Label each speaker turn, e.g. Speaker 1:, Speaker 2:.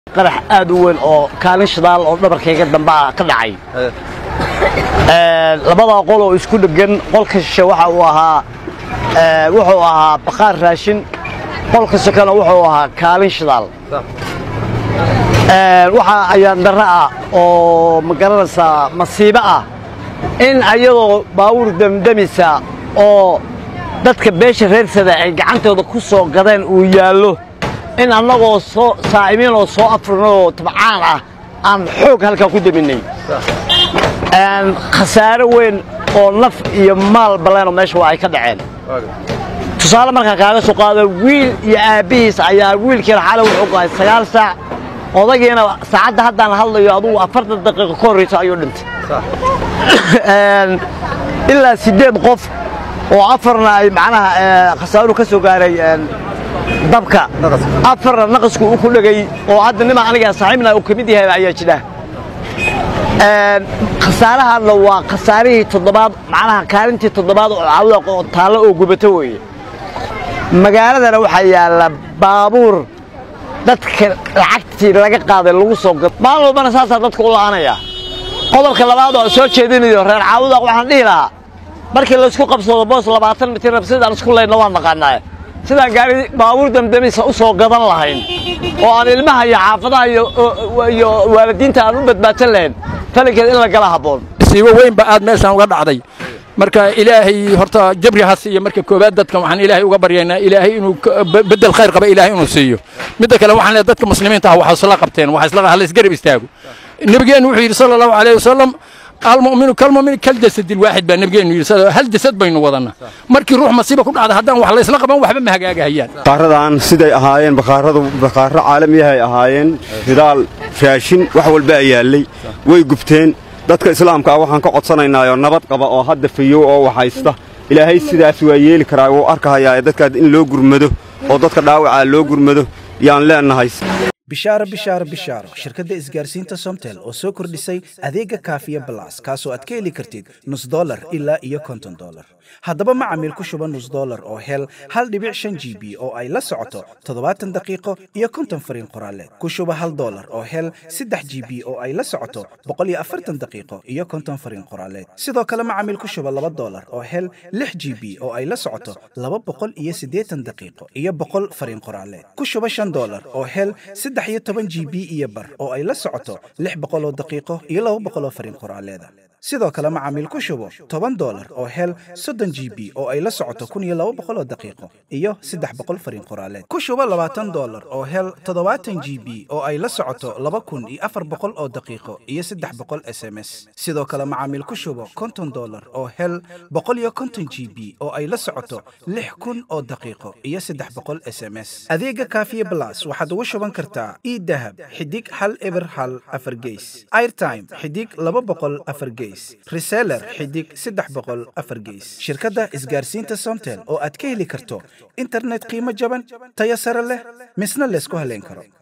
Speaker 1: qarax aad u weyn oo kaalin shidaal oo dhabarkayga dambe ah ka dhacay labadaa qol oo isku dheggan qolka shishe waxa uu ahaa wuxuu ahaa baqaar raashin qolka sekana wuxuu ahaa kaalin shidaal waxaa ayaan darro ah oo ma garanaysaa masiibo ah in ayadoo baabuur demdemisa oo dadka beesha reersada ay gacantooda ku soo gadeen uu yaallo in annagoo soo saa'imiin oo soo afrinoo tabcaan ah aan xoog halkaa ku deminnay khasaare weyn oo naf iyo maal balleeno meesha waa ay ka dhaceen tusaale markaa kaaga soo qaado wiil iyo aabbihiis ayaa wiilkiina xalay wuxuu go'ay sagaal saac odagiina saacadda haddaan hadlayo adugu afartan daqiiqo ka horraysa ayuu dhintay ilaa siddeed qof oo afarna ay macnaha khasaaruhu ka soo gaaray dabka afarna naqasku u ku dhegay oo hadda nima aniga saaxiibna uu ka mid yahay ayaa jira khasaarahaadna waa khasaarihii toddobaad macnaha kaalintii toddobaad oo cawdaq oo taallo oo gubato weeye magaaladana waxaa yaalla baabuur dadka lacagtii laga qaaday lagu soo gado maalin walbana saasaa dadka u la'anaya qodobka labaad oo soo jeedinayo reer caawudaq waxaan dhihi lahaa markii laysku qabsado boos labaatan mitir sidaan isku leydna waan naqaanaa sidaan gaari baabuur damdamisa u soo gadan lahayn oo aan ilmaha iyo xaafadaha iyo waalidiinta aan u badbaadsan lahayn talinkeed in la gala habboon
Speaker 2: siibo weynba aad meeshaan uga dhacday marka ilaahay horta jabri ha siiyo marka koowaad dadka waxaan ilaahay uga baryaynaa ilaahay inuu bedel khayr qaba ilaahay inuu siiyo midda kale waxaan leeyahay dadka muslimiinta ah waxa isla qabteen waxa isla hala isgarab istaago nabigeennu wuxuu yidhi sala allahu calayhi wasalam almu'minu kalmu'mini kaljasadi alwaaxid baa nabigeennu yidhi hal jasad baynu wadanaa markii ruux masiiba ku dhacda haddaan wax laysla qaban waxba ma hagaagahayaan
Speaker 3: bakhaaradan siday ahaayeen bakhaaradu bakhaaro caalamiyahay ahaayeen hidaal raashin wax walba a yaallay way gubteen dadka islaamka ah waxaan ka codsanaynaayo nabad qaba oo hadda fayow oo waxhaysta ilaahay sidaas waa yeeli karaa wuu arkahayaa dadkaas in loo gurmado oo dadka dhaawacaa loo gurmado yaan leennahay
Speaker 4: bishaaro bishaaro bishaaro shirkadda isgaarsiinta somtel oo soo kordhisay adeega kaafiya balas kaasoo aad ka heli kartid nus dolar ilaa iyo konton dolar haddaba macamiil ku shuba nus dolar oo hel hal dhibic shan g b oo ay la socoto toddobaatan daqiiqo iyo konton fariin qoraaleed ku shuba hal dolar oo hel saddex g b oo ay la socoto boqol iyo afartan daqiiqo iyo konton fariin qoraaleed sidoo kale macamiil ku shuba laba dolar oo hel lix g b oo ay la socoto laba boqol iyo siddeetan daqiiqo iyo boqol fariin qoraaleed ku shuba shan dolar oo hel saddex iyo toban g b iyo bar oo ay la socoto lix boqol oo daqiiqo iyo laba boqol oo fariin qoraaleeda sidoo kale macaamiil ku shubo toban dolar oo hel soddon g b oo ay la socoto kun iyo laba boqol oo daqiiqo iyo saddex boqol fariin qoraaleed ku shubo labaatan dolar oo hel toddobaatan g b oo ay la socoto laba kun iyo afar boqol oo daqiiqo iyo saddex boqol s m s sidoo kale macaamiil ku shubo konton dolar oo hel boqol iyo konton g b oo ay la socoto lix kun oo daqiiqo iyo saddex boqol s m s adeega kaafiye blas waxaad ugu shuban kartaa idahab xidig hal eber hal afar geys airtime xidig laba boqol afar geys reseller xidig saddex boqol afar geys shirkadda isgaarsiinta somtel oo aad ka heli karto internet qiimo jaban tayo sare leh misna laysku halayn karo